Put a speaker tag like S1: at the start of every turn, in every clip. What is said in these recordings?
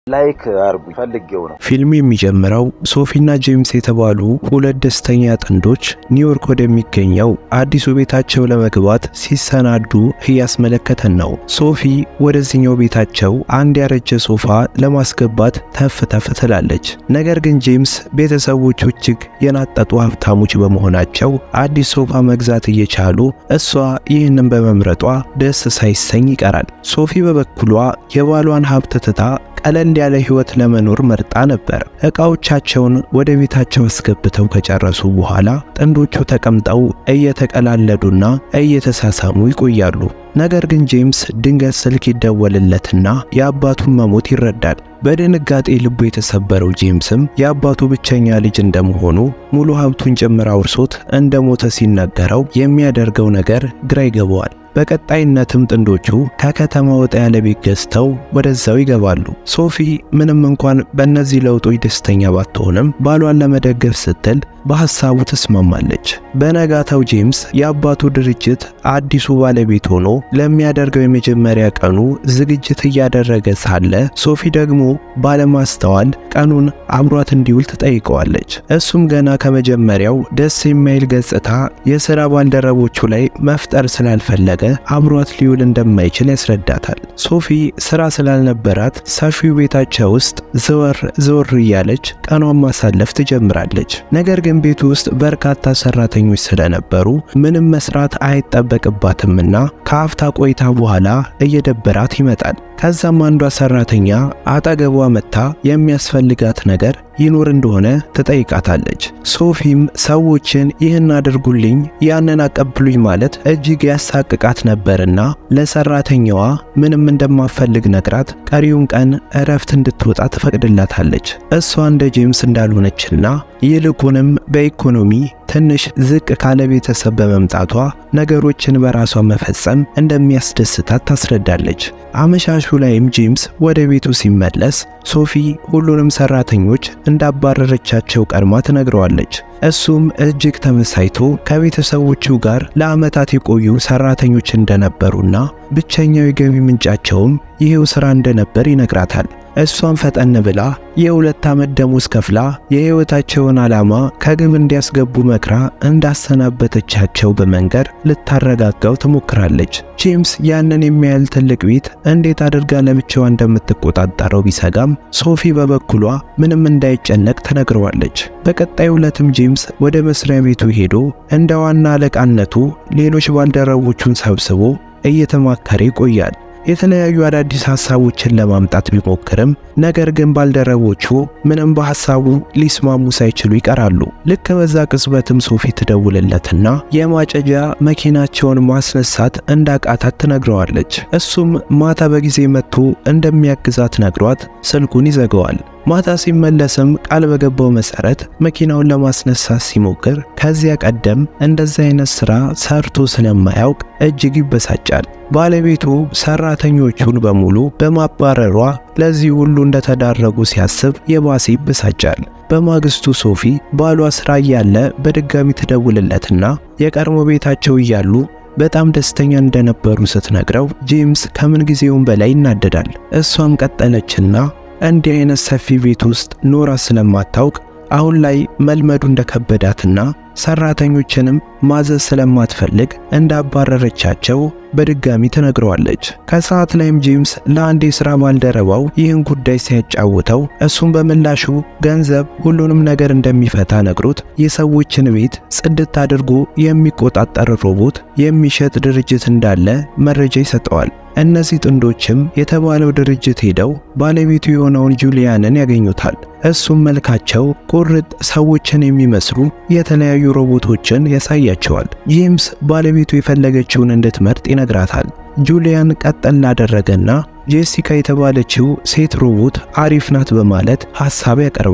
S1: ላይክ አርጉ ፈልጌው ነው።
S2: ፊልሙ የሚጀምረው ሶፊና ጄምስ የተባሉ ሁለት ደስተኛ ጥንዶች ኒውዮርክ ወደሚገኘው አዲሱ ቤታቸው ለመግባት ሲሰናዱ እያስመለከተን ነው። ሶፊ ወደዚህኛው ቤታቸው አንድ ያረጀ ሶፋ ለማስገባት ተፍ ተፍ ትላለች። ነገር ግን ጄምስ ቤተሰቦቹ እጅግ የናጠጡ ሀብታሞች በመሆናቸው አዲስ ሶፋ መግዛት እየቻሉ እሷ ይህንን በመምረጧ ደስ ሳይሰኝ ይቀራል። ሶፊ በበኩሏ የባሏን ሀብት ትታ ቀለል ያለ ህይወት ለመኖር መርጣ ነበር። እቃዎቻቸውን ወደ ቤታቸው አስገብተው ከጨረሱ በኋላ ጥንዶቹ ተቀምጠው እየተቀላለዱና እየተሳሳሙ ይቆያሉ። ነገር ግን ጄምስ ድንገት ስልክ ይደወልለትና የአባቱን መሞት ይረዳል። በድንጋጤ ልቡ የተሰበረው ጄምስም የአባቱ ብቸኛ ልጅ እንደመሆኑ ሙሉ ሀብቱን ጭምር አውርሶት እንደሞተ ሲነገረው የሚያደርገው ነገር ግራ ይገባዋል። በቀጣይነትም ጥንዶቹ ከከተማ ወጣ ያለ ቤት ገዝተው ወደዛው ይገባሉ። ሶፊ ምንም እንኳን በእነዚህ ለውጦች ደስተኛ ባትሆንም ባሏን ለመደገፍ ስትል በሐሳቡ ተስማማለች። በነጋታው ጄምስ የአባቱ ድርጅት አዲሱ ባለቤት ሆኖ ለሚያደርገው የመጀመሪያ ቀኑ ዝግጅት እያደረገ ሳለ ሶፊ ደግሞ ባለማስተዋል ቀኑን አብሯት እንዲውል ትጠይቀዋለች። እሱም ገና ከመጀመሪያው ደስ የማይል ገጽታ የሥራ ባልደረቦቹ ላይ መፍጠር ስላልፈለገ አብሯት ሊውል እንደማይችል ያስረዳታል። ሶፊ ሥራ ስላልነበራት ሰፊው ቤታቸው ውስጥ ዘወር ዘወር እያለች ቀኗን ማሳለፍ ትጀምራለች። ነገር ግን ቤቱ ውስጥ በርካታ ሰራተኞች ስለነበሩ ምንም መስራት አይጠበቅባትምና ከአፍታ ቆይታ በኋላ እየደበራት ይመጣል። ከዛም አንዷ ሰራተኛ አጠገቧ መጥታ የሚያስፈልጋት ነገር ይኖር እንደሆነ ትጠይቃታለች። ሶፊም ሰዎችን ይህን አድርጉልኝ፣ ያንን አቀብሉኝ ማለት እጅግ ያሳቅቃት ነበርና ለሰራተኛዋ ምንም እንደማፈልግ ነግራት ቀሪውን ቀን እረፍት እንድትወጣ ትፈቅድላታለች። እሷ እንደ ጄምስ እንዳልሆነችና ይልቁንም በኢኮኖሚ ትንሽ ዝቅ ካለ ቤተሰብ በመምጣቷ ነገሮችን በራሷ መፈጸም እንደሚያስደስታት ታስረዳለች። አመሻሹ ላይም ጄምስ ወደ ቤቱ ሲመለስ ሶፊ ሁሉንም ሰራተኞች እንዳባረረቻቸው ቀድማ ትነግረዋለች። እሱም እጅግ ተመሳይቶ ከቤተሰቦቹ ጋር ለዓመታት የቆዩ ሰራተኞች እንደነበሩና ብቸኛው የገቢ ምንጫቸውም ይሄው ሥራ እንደነበር ይነግራታል። እሷም ፈጠን ብላ የሁለት ዓመት ደሞዝ ከፍላ የሕይወታቸውን ዓላማ ከግብ እንዲያስገቡ መክራ እንዳሰናበተቻቸው በመንገር ልታረጋጋው ትሞክራለች። ጄምስ ያንን የሚያህል ትልቅ ቤት እንዴት አድርጋ ለብቻዋ እንደምትቆጣጠረው ቢሰጋም ሶፊ በበኩሏ ምንም እንዳይጨነቅ ትነግረዋለች። በቀጣዩ ዕለትም ጄምስ ወደ መስሪያ ቤቱ ሄዶ እንደ ዋና አለቃነቱ ሌሎች ባልደረቦቹን ሰብስቦ እየተማከረ ይቆያል። የተለያዩ አዳዲስ ሐሳቦችን ለማምጣት ቢሞክርም ነገር ግን ባልደረቦቹ ምንም በሐሳቡ ሊስማሙ ሳይችሉ ይቀራሉ። ልክ በዛ ቅጽበትም ሶፊ ትደውልለትና የማጨጃ መኪናቸውን ማስነሳት እንዳቃታት ትነግረዋለች። እሱም ማታ በጊዜ መጥቶ እንደሚያግዛት ነግሯት ስልኩን ይዘጋዋል። ማታ ሲመለስም ቃል በገባው መሰረት መኪናውን ለማስነሳት ሲሞክር ከዚያ ቀደም እንደዚህ አይነት ሥራ ሰርቶ ስለማያውቅ እጅግ ይበሳጫል። ባለቤቱ ሰራተኞቹን በሙሉ በማባረሯ ለዚህ ሁሉ እንደተዳረጉ ሲያስብ የባሰ ይበሳጫል። በማግስቱ ሶፊ ባሏ ሥራ እያለ በድጋሚ ትደውልለትና የቀድሞ ቤታቸው እያሉ በጣም ደስተኛ እንደነበሩ ስትነግረው ጄምስ ከምን ጊዜውም በላይ ይናደዳል። እሷም ቀጠለችና እንዲህ አይነት ሰፊ ቤት ውስጥ ኖራ ስለማታውቅ አሁን ላይ መልመዱ እንደከበዳትና ሰራተኞችንም ማዘዝ ስለማትፈልግ እንዳባረረቻቸው በድጋሚ ትነግረዋለች። ከሰዓት ላይም ጄምስ ለአንድ የሥራ ባልደረባው ይህን ጉዳይ ሲያጫውተው እሱም በምላሹ ገንዘብ ሁሉንም ነገር እንደሚፈታ ነግሮት የሰዎችን ቤት ጽድት አድርጎ የሚቆጣጠር ሮቦት የሚሸጥ ድርጅት እንዳለ መረጃ ይሰጠዋል። እነዚህ ጥንዶችም የተባለው ድርጅት ሄደው ባለቤቱ የሆነውን ጁሊያንን ያገኙታል። እሱም መልካቸው ቁርጥ ሰዎችን የሚመስሉ የተለያዩ ሮቦቶችን ያሳያቸዋል። ጄምስ ባለቤቱ የፈለገችውን እንድትመርጥ ይነግራታል። ጁሊያን ቀጠል ላደረገና ጄሲካ የተባለችው ሴት ሮቦት አሪፍ ናት በማለት ሐሳብ ያቀርባል።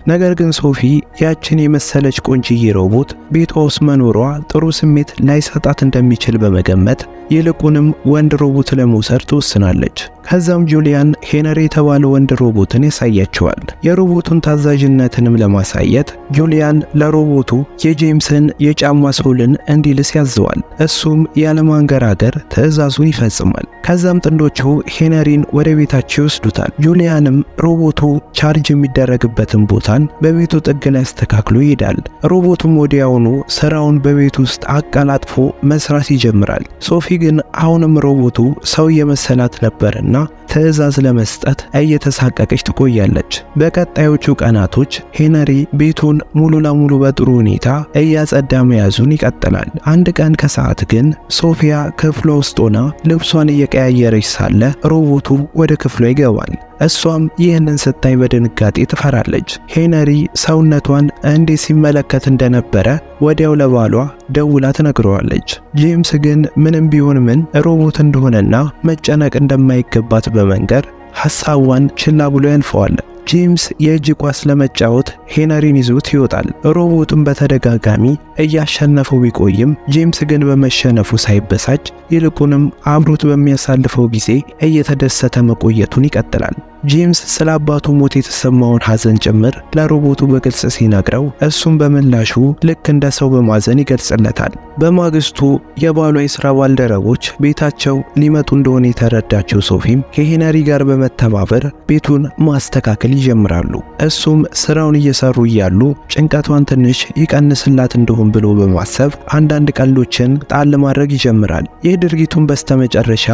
S2: ነገር ግን ሶፊ ያችን የመሰለች ቆንጅዬ ሮቦት ቤቷ ውስጥ መኖሯ ጥሩ ስሜት ላይሰጣት እንደሚችል በመገመት ይልቁንም ወንድ ሮቦት ለመውሰድ ትወስናለች። ከዛም ጁሊያን ሄነሪ የተባለ ወንድ ሮቦትን ያሳያቸዋል። የሮቦቱን ታዛዥነትንም ለማሳየት ጁሊያን ለሮቦቱ የጄምስን የጫማ ሶልን እንዲልስ ያዘዋል። እሱም ያለማንገራገር ትዕዛዙን ይፈጽማል። ከዛም ጥንዶቹ ሄነሪን ወደ ቤታቸው ይወስዱታል። ጁሊያንም ሮቦቱ ቻርጅ የሚደረግበትን ቦታን በቤቱ ጥግ ላይ አስተካክሎ ይሄዳል። ሮቦቱም ወዲያውኑ ስራውን በቤት ውስጥ አቀላጥፎ መስራት ይጀምራል። ሶፊ ግን አሁንም ሮቦቱ ሰው የመሰላት ነበርና ትዕዛዝ ለመስጠት እየተሳቀቀች ትቆያለች። በቀጣዮቹ ቀናቶች ሄነሪ ቤቱን ሙሉ ለሙሉ በጥሩ ሁኔታ እያጸዳ መያዙን ይቀጥላል። አንድ ቀን ከሰዓት ግን ሶፊያ ክፍሏ ውስጥ ሆና ልብሷን እየቀያየረች ሳለ ሮቦቱ ወደ ክፍሏ ይገባል። እሷም ይህንን ስታይ በድንጋጤ ትፈራለች። ሄነሪ ሰውነቷን እንዴት ሲመለከት እንደነበረ ወዲያው ለባሏ ደውላ ትነግረዋለች። ጄምስ ግን ምንም ቢሆን ምን ሮቦት እንደሆነና መጨነቅ እንደማይገባት በመንገር ሐሳቧን ችላ ብሎ ያልፈዋል። ጄምስ የእጅ ኳስ ለመጫወት ሄነሪን ይዞት ይወጣል። ሮቦቱን በተደጋጋሚ እያሸነፈው ቢቆይም ጄምስ ግን በመሸነፉ ሳይበሳጭ ይልቁንም አብሮት በሚያሳልፈው ጊዜ እየተደሰተ መቆየቱን ይቀጥላል። ጄምስ ስለ አባቱ ሞት የተሰማውን ሐዘን ጭምር ለሮቦቱ በግልጽ ሲነግረው እሱም በምላሹ ልክ እንደ ሰው በማዘን ይገልጽለታል። በማግስቱ የባሏ የሥራ ባልደረቦች ቤታቸው ሊመጡ እንደሆነ የተረዳቸው ሶፊም ከሄነሪ ጋር በመተባበር ቤቱን ማስተካከል ይጀምራሉ። እሱም ስራውን እየሰሩ እያሉ ጭንቀቷን ትንሽ ይቀንስላት እንደሆን ብሎ በማሰብ አንዳንድ ቀልዶችን ጣል ማድረግ ይጀምራል። ይህ ድርጊቱን በስተመጨረሻ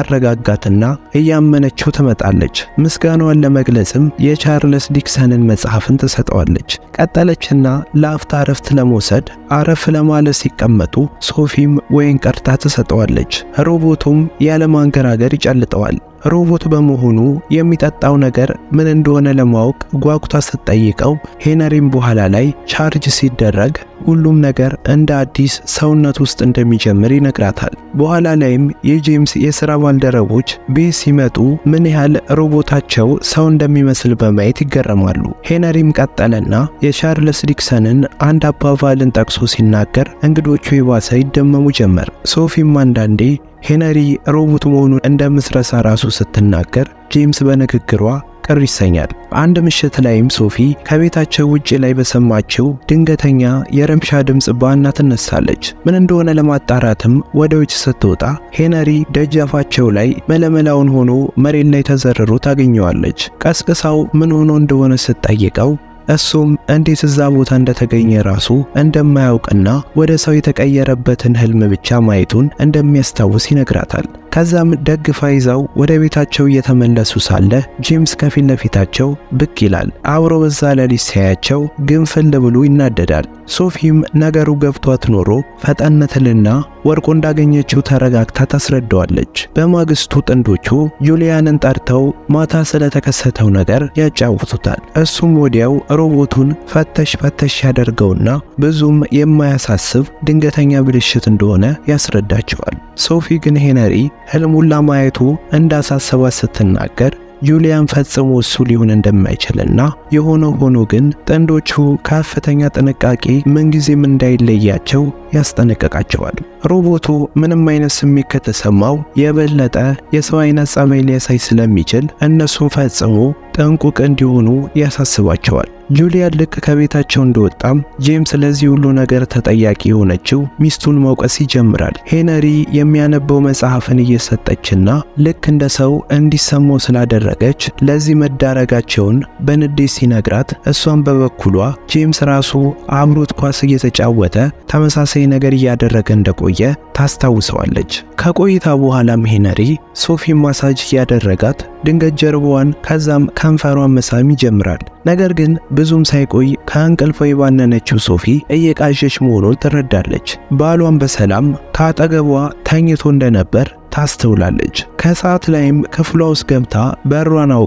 S2: ያረጋጋትና እያመነችው ትመጣለች። ምስጋናዋን ለመግለጽም የቻርለስ ዲክሰንን መጽሐፍን ትሰጠዋለች። ቀጠለችና ለአፍታ አረፍት ለመውሰድ አረፍ ለማለት ሲቀመጡ ሶፊም ወይን ቀርታ ትሰጠዋለች። ሮቦቱም ያለማንገራገር ይጨልጠዋል። ሮቦት በመሆኑ የሚጠጣው ነገር ምን እንደሆነ ለማወቅ ጓጉታ ስትጠይቀው ሄነሪም በኋላ ላይ ቻርጅ ሲደረግ ሁሉም ነገር እንደ አዲስ ሰውነት ውስጥ እንደሚጀምር ይነግራታል። በኋላ ላይም የጄምስ የሥራ ባልደረቦች ቤት ሲመጡ ምን ያህል ሮቦታቸው ሰው እንደሚመስል በማየት ይገረማሉ። ሄነሪም ቀጠለና የቻርልስ ዲክሰንን አንድ አባባልን ጠቅሶ ሲናገር እንግዶቹ የባሰ ይደመሙ ጀመር። ሶፊም አንዳንዴ ሄነሪ ሮቦት መሆኑን እንደምትረሳ ራሱ ስትናገር ጄምስ በንግግሯ ቅር ይሰኛል። አንድ ምሽት ላይም ሶፊ ከቤታቸው ውጭ ላይ በሰማችው ድንገተኛ የረብሻ ድምፅ ባና ትነሳለች። ምን እንደሆነ ለማጣራትም ወደ ውጭ ስትወጣ ሄነሪ ደጃፋቸው ላይ መለመላውን ሆኖ መሬት ላይ ተዘርሮ ታገኘዋለች። ቀስቅሳው ምን ሆኖ እንደሆነ ስትጠይቀው እሱም እንዴት እዛ ቦታ እንደተገኘ ራሱ እንደማያውቅና ወደ ሰው የተቀየረበትን ህልም ብቻ ማየቱን እንደሚያስታውስ ይነግራታል። ከዛም ደግፋ ይዛው ወደ ቤታቸው እየተመለሱ ሳለ ጄምስ ከፊት ለፊታቸው ብቅ ይላል። አብሮ በዛ ሌሊት ሲያያቸው ግንፍል ብሎ ይናደዳል። ሶፊም ነገሩ ገብቷት ኖሮ ፈጠነትልና ወርቆ እንዳገኘችው ተረጋግታ ታስረዳዋለች። በማግስቱ ጥንዶቹ ጁሊያንን ጠርተው ማታ ስለተከሰተው ነገር ያጫውቱታል። እሱም ወዲያው ሮቦቱን ፈተሽ ፈተሽ ያደርገውና ብዙም የማያሳስብ ድንገተኛ ብልሽት እንደሆነ ያስረዳቸዋል። ሶፊ ግን ሄነሪ ህልሙን ለማየቱ እንዳሳሰባት ስትናገር ጁሊያን ፈጽሞ እሱ ሊሆን እንደማይችልና የሆነ ሆኖ ግን ጥንዶቹ ከፍተኛ ጥንቃቄ ምንጊዜም እንዳይለያቸው ያስጠነቅቃቸዋል። ሮቦቱ ምንም አይነት ስሜት ከተሰማው የበለጠ የሰው አይነት ጸባይ ሊያሳይ ስለሚችል እነሱን ፈጽሞ ጥንቁቅ እንዲሆኑ ያሳስባቸዋል። ጁሊያን ልክ ከቤታቸው እንደወጣም ጄምስ ለዚህ ሁሉ ነገር ተጠያቂ የሆነችው ሚስቱን መውቀስ ይጀምራል። ሄነሪ የሚያነበው መጽሐፍን እየሰጠችና ልክ እንደ ሰው እንዲሰማው ስላደረገች ለዚህ መዳረጋቸውን በንዴት ሲነግራት፣ እሷም በበኩሏ ጄምስ ራሱ አብሮት ኳስ እየተጫወተ ተመሳሳይ ነገር እያደረገ እንደቆየ ታስታውሰዋለች። ከቆይታ በኋላም ሄነሪ ሶፊ ማሳጅ እያደረጋት ድንገት ጀርባዋን ከዛም ከንፈሯን መሳም ይጀምራል። ነገር ግን ብዙም ሳይቆይ ከእንቅልፏ የባነነችው ሶፊ እየቃዠች መሆኑን ትረዳለች። ባሏን በሰላም ከአጠገቧ ተኝቶ እንደነበር ታስተውላለች። ከሰዓት ላይም ክፍሏ ውስጥ ገብታ በሯን አውቃ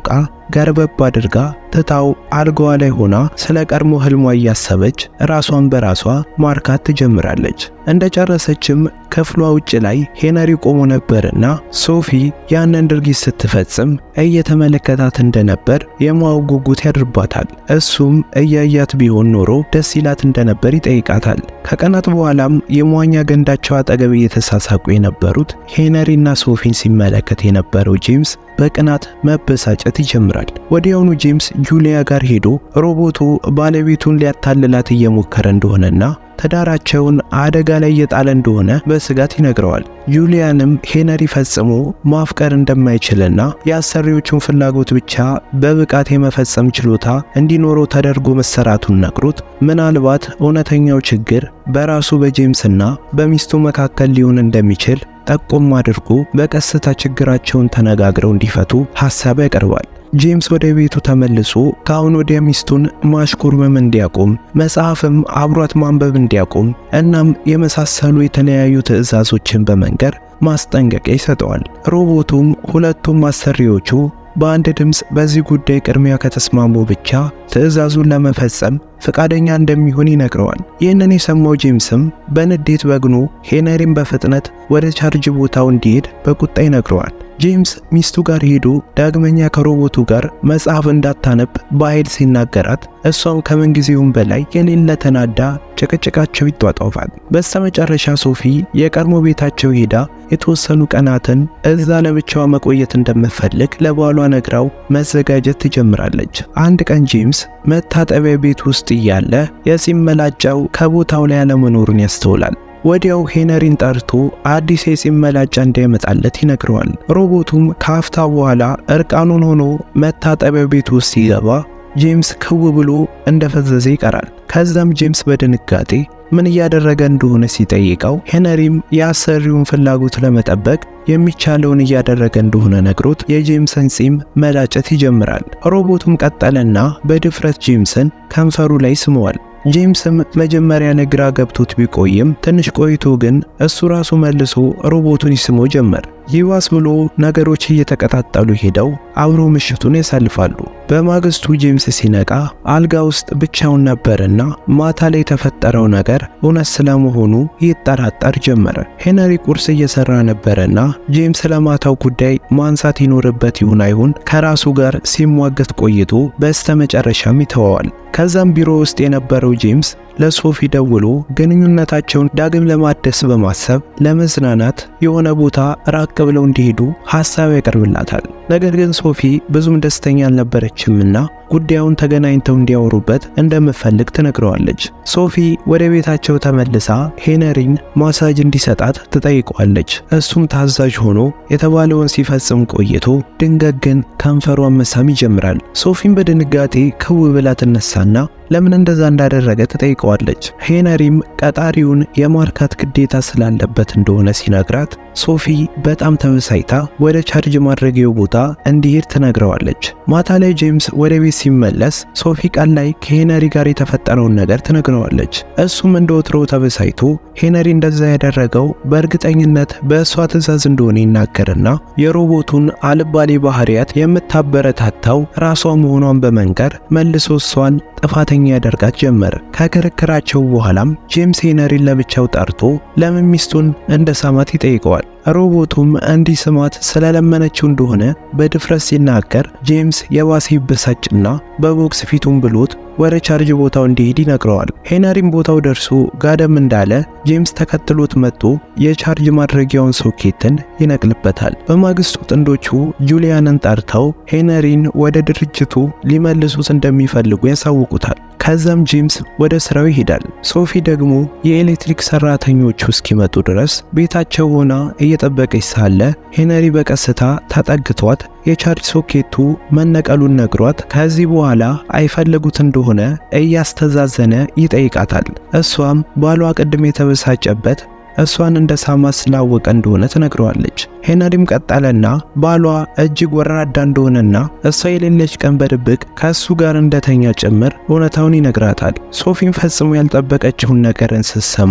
S2: ገርበብ አድርጋ ትታው አልጋዋ ላይ ሆና ስለ ቀድሞ ህልሟ እያሰበች ራሷን በራሷ ማርካት ትጀምራለች። እንደጨረሰችም ክፍሏ ውጭ ላይ ሄነሪ ቆሞ ነበርና ሶፊ ያንን ድርጊት ስትፈጽም እየተመለከታት እንደነበር የማወቅ ጉጉት ያድርባታል። እሱም እያያት ቢሆን ኖሮ ደስ ይላት እንደነበር ይጠይቃታል። ከቀናት በኋላም የመዋኛ ገንዳቸው አጠገብ እየተሳሳቁ የነበሩት ሄነሪና ሶፊን ሲመለከት የነበረው ጄምስ በቅናት መበሳጨት ይጀምራል። ወዲያውኑ ጄምስ ጁሊያ ጋር ሄዶ ሮቦቱ ባለቤቱን ሊያታልላት እየሞከረ እንደሆነና ትዳራቸውን አደጋ ላይ እየጣለ እንደሆነ በስጋት ይነግረዋል። ጁሊያንም ሄነሪ ፈጽሞ ማፍቀር እንደማይችልና የአሰሪዎቹን ፍላጎት ብቻ በብቃት የመፈጸም ችሎታ እንዲኖረው ተደርጎ መሰራቱን ነግሮት ምናልባት እውነተኛው ችግር በራሱ በጄምስና በሚስቱ መካከል ሊሆን እንደሚችል ጠቆም አድርጎ በቀስታ ችግራቸውን ተነጋግረው እንዲፈቱ ሐሳብ ያቀርባል። ጄምስ ወደ ቤቱ ተመልሶ ከአሁን ወዲያ ሚስቱን ማሽኮርመም እንዲያቆም መጽሐፍም አብሯት ማንበብ እንዲያቆም እናም የመሳሰሉ የተለያዩ ትዕዛዞችን በመንገር ማስጠንቀቂያ ይሰጠዋል። ሮቦቱም ሁለቱም አሰሪዎቹ በአንድ ድምፅ በዚህ ጉዳይ ቅድሚያ ከተስማሙ ብቻ ትዕዛዙን ለመፈጸም ፈቃደኛ እንደሚሆን ይነግረዋል። ይህንን የሰማው ጄምስም በንዴት በግኖ ሄነሪን በፍጥነት ወደ ቻርጅ ቦታው እንዲሄድ በቁጣ ይነግረዋል። ጄምስ ሚስቱ ጋር ሄዶ ዳግመኛ ከሮቦቱ ጋር መጽሐፍ እንዳታነብ በኃይል ሲናገራት እሷም ከምንጊዜውም በላይ የሌለ ተናዳ ጭቅጭቃቸው ይጧጧፋል። በስተመጨረሻ ሶፊ የቀድሞ ቤታቸው ሄዳ የተወሰኑ ቀናትን እዛ ለብቻዋ መቆየት እንደምትፈልግ ለባሏ ነግራው መዘጋጀት ትጀምራለች። አንድ ቀን ጄምስ መታጠቢያ ቤት ውስጥ እያለ የጺም መላጫው ከቦታው ላይ አለመኖሩን ያስተውላል። ወዲያው ሄነሪን ጠርቶ አዲስ የጺም መላጫ እንዲያመጣለት ይነግረዋል። ሮቦቱም ከአፍታ በኋላ እርቃኑን ሆኖ መታጠቢያ ቤት ውስጥ ሲገባ ጄምስ ክው ብሎ እንደፈዘዘ ይቀራል። ከዛም ጄምስ በድንጋጤ ምን እያደረገ እንደሆነ ሲጠይቀው ሄነሪም የአሰሪውን ፍላጎት ለመጠበቅ የሚቻለውን እያደረገ እንደሆነ ነግሮት የጄምስን ጺም መላጨት ይጀምራል። ሮቦቱም ቀጠለና በድፍረት ጄምስን ከንፈሩ ላይ ስመዋል። ጄምስም መጀመሪያ ነግራ ገብቶት ቢቆይም ትንሽ ቆይቶ ግን እሱ ራሱ መልሶ ሮቦቱን ይስሞ ጀመር። ይባስ ብሎ ነገሮች እየተቀጣጠሉ ሄደው አብሮ ምሽቱን ያሳልፋሉ። በማግስቱ ጄምስ ሲነቃ አልጋ ውስጥ ብቻውን ነበርና ማታ ላይ የተፈጠረው ነገር እውነት ስለመሆኑ ይጠራጠር ጀመረ። ሄነሪ ቁርስ እየሰራ ነበርና ጄምስ ለማታው ጉዳይ ማንሳት ይኖርበት ይሁን አይሁን ከራሱ ጋር ሲሟገት ቆይቶ በስተመጨረሻም ይተወዋል። ከዛም ቢሮ ውስጥ የነበረው ጄምስ ለሶፊ ደውሎ ግንኙነታቸውን ዳግም ለማደስ በማሰብ ለመዝናናት የሆነ ቦታ ራቅ ብለው እንዲሄዱ ሐሳብ ያቀርብላታል። ነገር ግን ሶፊ ብዙም ደስተኛ አልነበረችምና ጉዳዩን ተገናኝተው እንዲያወሩበት እንደምትፈልግ ትነግረዋለች። ሶፊ ወደ ቤታቸው ተመልሳ ሄነሪን ማሳጅ እንዲሰጣት ትጠይቀዋለች። እሱም ታዛዥ ሆኖ የተባለውን ሲፈጽም ቆይቶ ድንገት ግን ከንፈሯን መሳም ይጀምራል። ሶፊም በድንጋጤ ክው ብላ ትነሳና ለምን እንደዛ እንዳደረገ ትጠይቀዋለች። ሄነሪም ቀጣሪውን የማርካት ግዴታ ስላለበት እንደሆነ ሲነግራት ሶፊ በጣም ተበሳይታ ወደ ቻርጅ ማድረጊያው ቦታ እንዲሄድ ትነግረዋለች። ማታ ላይ ጄምስ ወደ ቤት ሲመለስ ሶፊ ቀን ላይ ከሄነሪ ጋር የተፈጠረውን ነገር ትነግረዋለች። እሱም እንደ ወትሮ ተበሳይቶ ሄነሪ እንደዛ ያደረገው በእርግጠኝነት በእሷ ትዕዛዝ እንደሆነ ይናገርና የሮቦቱን አልባሌ ባህሪያት የምታበረታታው ራሷ መሆኗን በመንገር መልሶ እሷን ጥፋተኛ ያደርጋት ጀመር። ከክርክራቸው በኋላም ጄምስ ሄነሪን ለብቻው ጠርቶ ለምን ሚስቱን እንደ ሳማት ይጠይቀዋል። ሮቦቱም እንዲህ ስማት ስለለመነችው እንደሆነ በድፍረት ሲናገር ጄምስ የባሰ ይበሳጭና በቦክስ ፊቱን ብሎት ወደ ቻርጅ ቦታው እንዲሄድ ይነግረዋል። ሄነሪም ቦታው ደርሶ ጋደም እንዳለ ጄምስ ተከትሎት መጥቶ የቻርጅ ማድረጊያውን ሶኬትን ይነቅልበታል። በማግስቱ ጥንዶቹ ጁሊያንን ጠርተው ሄነሪን ወደ ድርጅቱ ሊመልሱት እንደሚፈልጉ ያሳውቁታል። ከዛም ጄምስ ወደ ስራው ይሄዳል። ሶፊ ደግሞ የኤሌክትሪክ ሰራተኞቹ እስኪመጡ ድረስ ቤታቸው ሆና እየጠበቀች ሳለ ሄነሪ በቀስታ ተጠግቷት የቻርጅ ሶኬቱ መነቀሉን ነግሯት ከዚህ በኋላ አይፈልጉት እንደሆነ እያስተዛዘነ ይጠይቃታል። እሷም ባሏ ቅድም የተበሳጨበት እሷን እንደ ሳማ ስላወቀ እንደሆነ ትነግረዋለች። ሄነሪም ቀጠለና ባሏ እጅግ ወራዳ እንደሆነና እሷ የሌለች ቀን በድብቅ ከእሱ ጋር እንደተኛ ጭምር እውነታውን ይነግራታል። ሶፊም ፈጽሞ ያልጠበቀችውን ነገርን ስትሰማ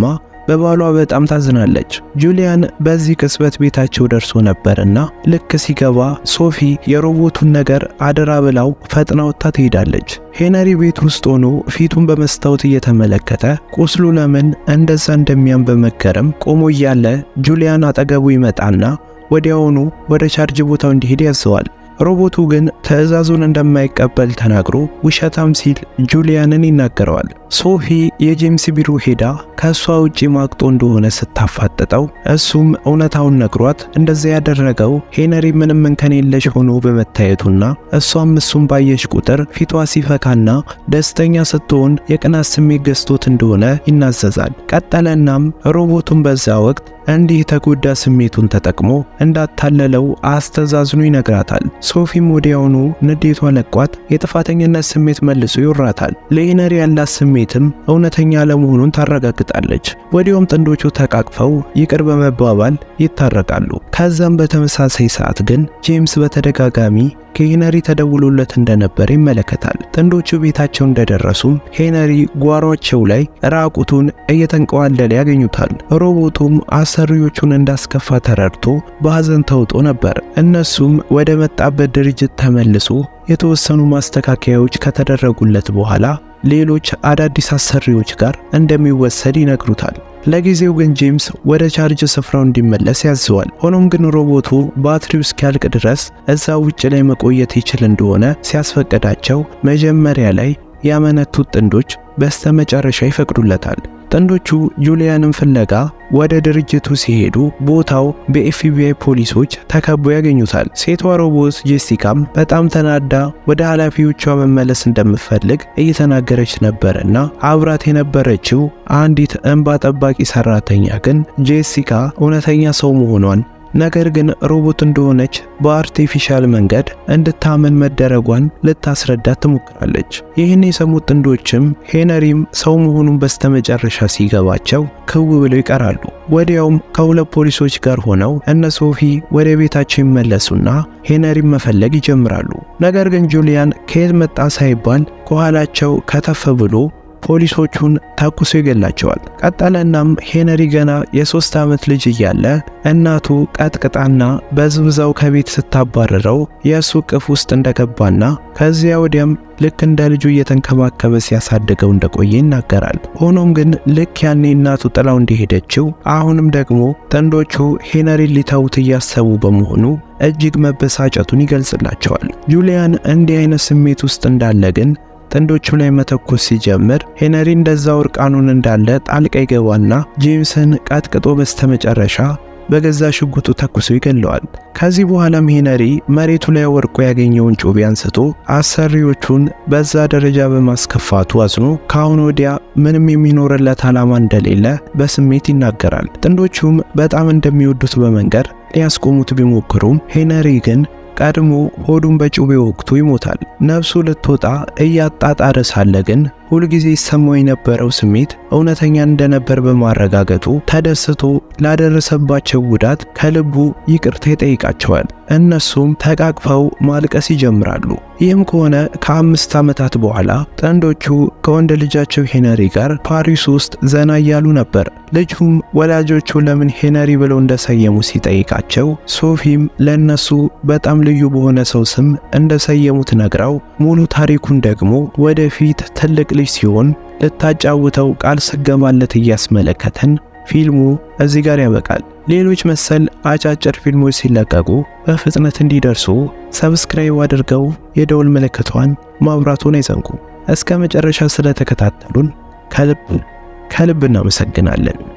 S2: በባሏ በጣም ታዝናለች። ጁሊያን በዚህ ቅጽበት ቤታቸው ደርሶ ነበርና ልክ ሲገባ ሶፊ የሮቦቱን ነገር አደራ ብላው ፈጥና ወጥታ ትሄዳለች። ሄነሪ ቤት ውስጥ ሆኖ ፊቱን በመስታወት እየተመለከተ ቁስሉ ለምን እንደዛ እንደሚያም በመገረም ቆሞ እያለ ጁሊያን አጠገቡ ይመጣና ወዲያውኑ ወደ ቻርጅ ቦታው እንዲሄድ ያዘዋል። ሮቦቱ ግን ትዕዛዙን እንደማይቀበል ተናግሮ ውሸታም ሲል ጁሊያንን ይናገረዋል። ሶፊ የጄምስ ቢሮ ሄዳ ከእሷ ውጪ ማቅጦ እንደሆነ ስታፋጥጠው እሱም እውነታውን ነግሯት እንደዚያ ያደረገው ሄነሪ ምንም እንከን የለሽ ሆኖ በመታየቱና እሷም እሱም ባየሽ ቁጥር ፊቷ ሲፈካና ደስተኛ ስትሆን የቅናት ስሜት ገዝቶት እንደሆነ ይናዘዛል። ቀጠለናም ሮቦቱን በዛ ወቅት እንዲህ የተጎዳ ስሜቱን ተጠቅሞ እንዳታለለው አስተዛዝኖ ይነግራታል። ሶፊም ወዲያውኑ ንዴቷ ለቋት የጥፋተኝነት ስሜት መልሶ ይወራታል። ለሄነሪ ያላት ስሜትም እውነተኛ ለመሆኑን ታረጋግጣለች። ወዲያውም ጥንዶቹ ተቃቅፈው ይቅር በመባባል ይታረቃሉ። ከዛም በተመሳሳይ ሰዓት ግን ጄምስ በተደጋጋሚ ከሄነሪ ተደውሎለት እንደነበር ይመለከታል። ጥንዶቹ ቤታቸው እንደደረሱም ሄነሪ ጓሯቸው ላይ ራቁቱን እየተንቀዋለለ ያገኙታል። ሮቦቱም አሰሪዎቹን እንዳስከፋ ተረድቶ በሐዘን ተውጦ ነበር። እነሱም ወደ መጣበት ድርጅት ተመልሶ የተወሰኑ ማስተካከያዎች ከተደረጉለት በኋላ ሌሎች አዳዲስ አሰሪዎች ጋር እንደሚወሰድ ይነግሩታል። ለጊዜው ግን ጄምስ ወደ ቻርጅ ስፍራው እንዲመለስ ያዘዋል። ሆኖም ግን ሮቦቱ ባትሪው እስኪያልቅ ድረስ እዛ ውጭ ላይ መቆየት ይችል እንደሆነ ሲያስፈቅዳቸው መጀመሪያ ላይ ያመነቱት ጥንዶች በስተመጨረሻ ይፈቅዱለታል። ጥንዶቹ ጁሊያንን ፍለጋ ወደ ድርጅቱ ሲሄዱ ቦታው በኤፍቢአይ ፖሊሶች ተከቦ ያገኙታል። ሴቷ ሮቦት ጄሲካም በጣም ተናዳ ወደ ኃላፊዎቿ መመለስ እንደምትፈልግ እየተናገረች ነበርና አብራት የነበረችው አንዲት እንባ ጠባቂ ሰራተኛ ግን ጄሲካ እውነተኛ ሰው መሆኗን ነገር ግን ሮቦት እንደሆነች በአርቲፊሻል መንገድ እንድታመን መደረጓን ልታስረዳት ትሞክራለች። ይህን የሰሙት ጥንዶችም ሄነሪም ሰው መሆኑን በስተመጨረሻ ሲገባቸው ክው ብለው ይቀራሉ። ወዲያውም ከሁለት ፖሊሶች ጋር ሆነው እነ ሶፊ ወደ ቤታቸው ይመለሱና ሄነሪም መፈለግ ይጀምራሉ። ነገር ግን ጁሊያን ከየት መጣ ሳይባል ከኋላቸው ከተፍ ብሎ ፖሊሶቹን ተኩሶ ይገላቸዋል። ቀጠለናም ሄነሪ ገና የሶስት ዓመት ልጅ እያለ እናቱ ቀጥቅጣና በዝብዛው ከቤት ስታባረረው የእሱ እቅፍ ውስጥ እንደገባና ከዚያ ወዲያም ልክ እንደ ልጁ እየተንከባከበ ሲያሳድገው እንደቆየ ይናገራል። ሆኖም ግን ልክ ያኔ እናቱ ጥላው እንደሄደችው አሁንም ደግሞ ጥንዶቹ ሄነሪን ሊተውት እያሰቡ በመሆኑ እጅግ መበሳጨቱን ይገልጽላቸዋል። ጁሊያን እንዲህ አይነት ስሜት ውስጥ እንዳለ ግን ጥንዶቹ ላይ መተኮስ ሲጀምር ሄነሪ እንደዛው እርቃኑን እንዳለ ጣልቃ ይገባና ጄምስን ቀጥቅጦ በስተመጨረሻ በገዛ ሽጉጡ ተኩሶ ይገለዋል። ከዚህ በኋላም ሄነሪ መሬቱ ላይ ወርቆ ያገኘውን ጩቤ አንስቶ አሰሪዎቹን በዛ ደረጃ በማስከፋቱ አዝኖ ከአሁን ወዲያ ምንም የሚኖርለት ዓላማ እንደሌለ በስሜት ይናገራል። ጥንዶቹም በጣም እንደሚወዱት በመንገር ሊያስቆሙት ቢሞክሩም ሄነሪ ግን ቀድሞ ሆዱን በጩቤ ወቅቱ ይሞታል። ነፍሱ ልትወጣ እያጣጣረ ሳለ ግን ሁልጊዜ ይሰማው የነበረው ስሜት እውነተኛ እንደነበር በማረጋገጡ ተደስቶ ላደረሰባቸው ጉዳት ከልቡ ይቅርታ ይጠይቃቸዋል። እነሱም ተቃቅፈው ማልቀስ ይጀምራሉ። ይህም ከሆነ ከአምስት ዓመታት በኋላ ጥንዶቹ ከወንድ ልጃቸው ሄነሪ ጋር ፓሪስ ውስጥ ዘና እያሉ ነበር። ልጁም ወላጆቹ ለምን ሄነሪ ብለው እንደሰየሙ ሲጠይቃቸው ሶፊም ለእነሱ በጣም ልዩ በሆነ ሰው ስም እንደሰየሙት ነግራው ሙሉ ታሪኩን ደግሞ ወደፊት ትልቅ ልጅ ሲሆን ልታጫውተው ቃል ስገባለት እያስመለከተን ፊልሙ እዚህ ጋር ያበቃል። ሌሎች መሰል አጫጭር ፊልሞች ሲለቀቁ በፍጥነት እንዲደርሱ ሰብስክራይብ አድርገው የደውል ምልክቷን ማብራቱን አይዘንጉ። እስከ መጨረሻ ስለተከታተሉን ከልብ ከልብ እናመሰግናለን።